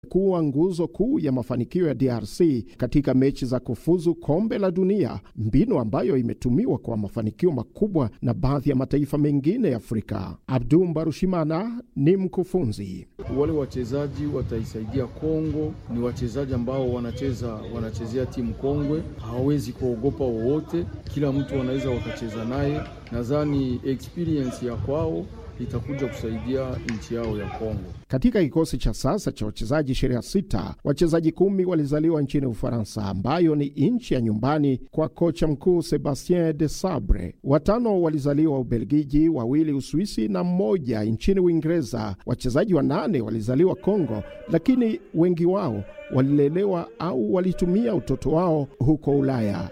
kuwa nguzo kuu ya mafanikio ya DRC katika mechi za kufuzu kombe la dunia, mbinu ambayo imetumiwa kwa mafanikio makubwa na baadhi ya mataifa mengine ya Afrika. Abdu Mbarushimana ni mkufunzi. Wale wachezaji wataisaidia Kongo, ni wachezaji ambao wanacheza wanachezea timu kongwe, hawawezi kuogopa wowote, kila mtu wanaweza wakacheza naye. Nadhani experience ya kwao itakuja kusaidia nchi yao ya Kongo. Katika kikosi cha sasa cha wachezaji 26 wachezaji kumi walizaliwa nchini Ufaransa, ambayo ni nchi ya nyumbani kwa kocha mkuu Sebastien de Sabre. Watano walizaliwa Ubelgiji, wawili Uswisi na mmoja nchini Uingereza. Wachezaji wanane walizaliwa Kongo, lakini wengi wao walilelewa au walitumia utoto wao huko Ulaya.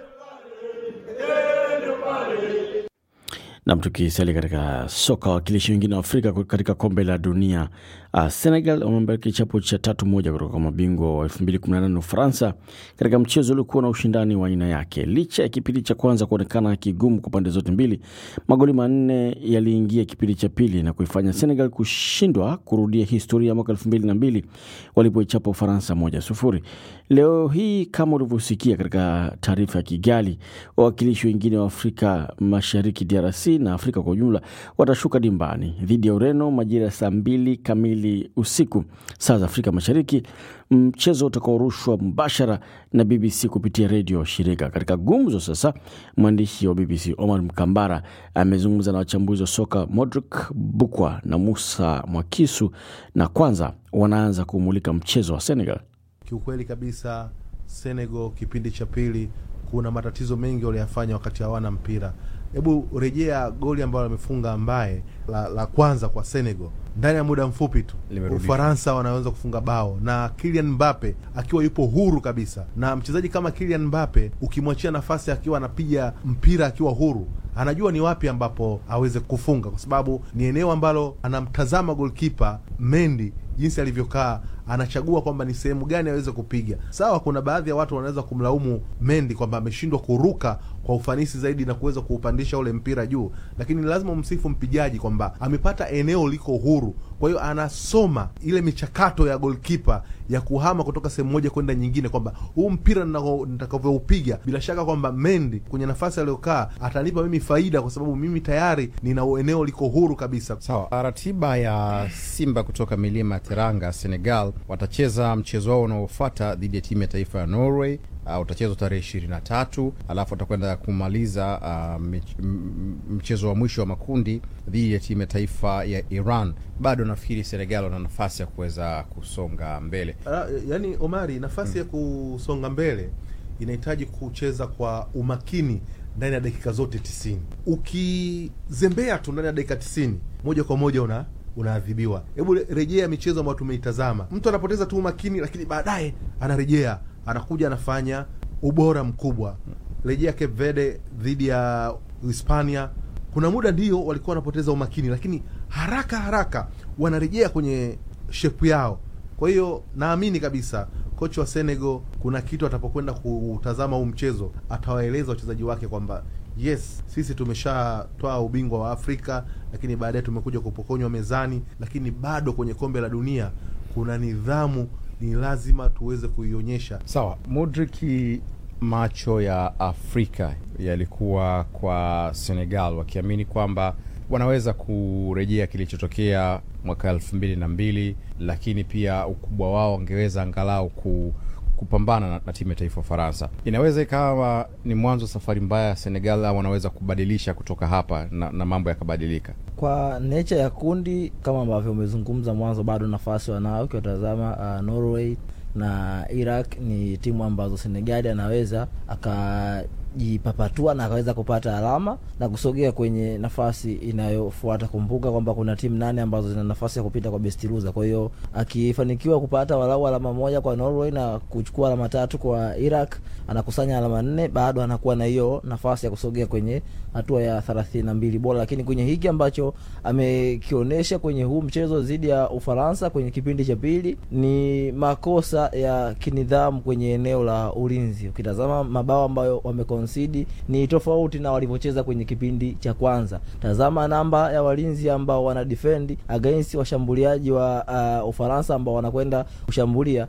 Nam, tukisalia katika soka, wawakilishi wengine wa Afrika katika kombe la dunia uh, Senegal wameambia kichapo cha tatu moja kutoka kwa mabingwa wa 2018 Ufaransa katika mchezo uliokuwa na ushindani wa aina yake. Licha ya kipindi cha kwanza kuonekana kigumu kwa pande zote mbili, magoli manne yaliingia kipindi cha pili na kuifanya Senegal kushindwa kurudia historia ya mwaka 2002 walipoichapa Ufaransa moja sufuri. Leo hii kama ulivyosikia katika taarifa ya Kigali, wawakilishi wengine wa Afrika Mashariki DRC na Afrika kwa ujumla watashuka dimbani dhidi ya Ureno majira ya saa mbili kamili usiku saa za Afrika Mashariki, mchezo utakaorushwa mbashara na BBC kupitia redio shirika. Katika gumzo sasa, mwandishi wa BBC Omar Mkambara amezungumza na wachambuzi wa soka Modric Bukwa na Musa Mwakisu, na kwanza wanaanza kumulika mchezo wa Senegal. Kiukweli kabisa, Senegal kipindi cha pili kuna matatizo mengi waliyafanya wakati hawana mpira. Hebu rejea goli ambalo amefunga ambaye la, la kwanza kwa Senegal ndani ya muda mfupi tu Ufaransa wanaweza kufunga bao na Kylian Mbappe akiwa yupo huru kabisa. Na mchezaji kama Kylian Mbappe ukimwachia nafasi akiwa anapiga mpira akiwa huru, anajua ni wapi ambapo aweze kufunga, kwa sababu ni eneo ambalo anamtazama golkipa Mendy jinsi alivyokaa anachagua kwamba ni sehemu gani aweze kupiga. Sawa, kuna baadhi ya watu wanaweza kumlaumu Mendy kwamba ameshindwa kuruka kwa ufanisi zaidi na kuweza kuupandisha ule mpira juu, lakini lazima umsifu mpigaji kwamba amepata eneo liko huru. Kwa hiyo anasoma ile michakato ya golkipa ya kuhama kutoka sehemu moja kwenda nyingine, kwamba huu mpira nitakavyoupiga, bila shaka kwamba Mendy kwenye nafasi aliyokaa atanipa mimi faida, kwa sababu mimi tayari nina eneo liko huru kabisa. Sawa, ratiba ya Simba kutoka milima ya Teranga, Senegal watacheza mchezo wao unaofuata dhidi ya timu ya taifa ya Norway. Uh, utachezwa tarehe ishirini na tatu alafu watakwenda kumaliza uh, mchezo wa mwisho wa makundi dhidi ya timu ya taifa ya Iran. Bado nafikiri Senegal wana nafasi ya kuweza kusonga mbele. Uh, yani Omari, nafasi hmm, ya kusonga mbele inahitaji kucheza kwa umakini ndani ya dakika zote tisini. Ukizembea tu ndani ya dakika tisini, moja kwa moja una unaadhibiwa. Hebu rejea michezo ambayo tumeitazama, mtu anapoteza tu umakini, lakini baadaye anarejea anakuja anafanya ubora mkubwa. Rejea Cape Verde dhidi ya Hispania, kuna muda ndio walikuwa wanapoteza umakini, lakini haraka haraka wanarejea kwenye shepu yao. Kwa hiyo naamini kabisa kocha wa Senegal kuna kitu atapokwenda kutazama huu mchezo atawaeleza wachezaji wake kwamba yes, sisi tumeshatoa ubingwa wa Afrika, lakini baadaye tumekuja kupokonywa mezani, lakini bado kwenye kombe la dunia kuna nidhamu ni lazima tuweze kuionyesha. Sawa, Modric, macho ya Afrika yalikuwa kwa Senegal wakiamini kwamba wanaweza kurejea kilichotokea mwaka elfu mbili na mbili, lakini pia ukubwa wao wangeweza angalau ku kupambana na, na timu ya taifa Faransa. Inaweza ikawa ni mwanzo wa safari mbaya ya Senegal, au wanaweza kubadilisha kutoka hapa na, na mambo yakabadilika. Kwa nature ya kundi kama ambavyo umezungumza mwanzo, bado nafasi wanao. Ukiwatazama uh, Norway na Iraq ni timu ambazo Senegali anaweza akajipapatua na akaweza kupata alama na kusogea kwenye nafasi inayofuata. Kumbuka kwamba kuna timu nane ambazo zina nafasi ya kupita kwa best loser. Kwa hiyo akifanikiwa kupata walau alama moja kwa Norway na kuchukua alama tatu kwa Iraq, anakusanya alama nne, bado anakuwa na hiyo nafasi ya kusogea kwenye hatua ya thelathini na mbili bora. Lakini kwenye hiki ambacho amekionyesha kwenye huu mchezo dhidi ya Ufaransa kwenye kipindi cha pili ni makosa ya kinidhamu kwenye eneo la ulinzi. Ukitazama mabao ambayo wame concede ni tofauti na walivyocheza kwenye kipindi cha kwanza. Tazama namba ya walinzi ambao wana defend against washambuliaji wa uh, Ufaransa ambao wanakwenda kushambulia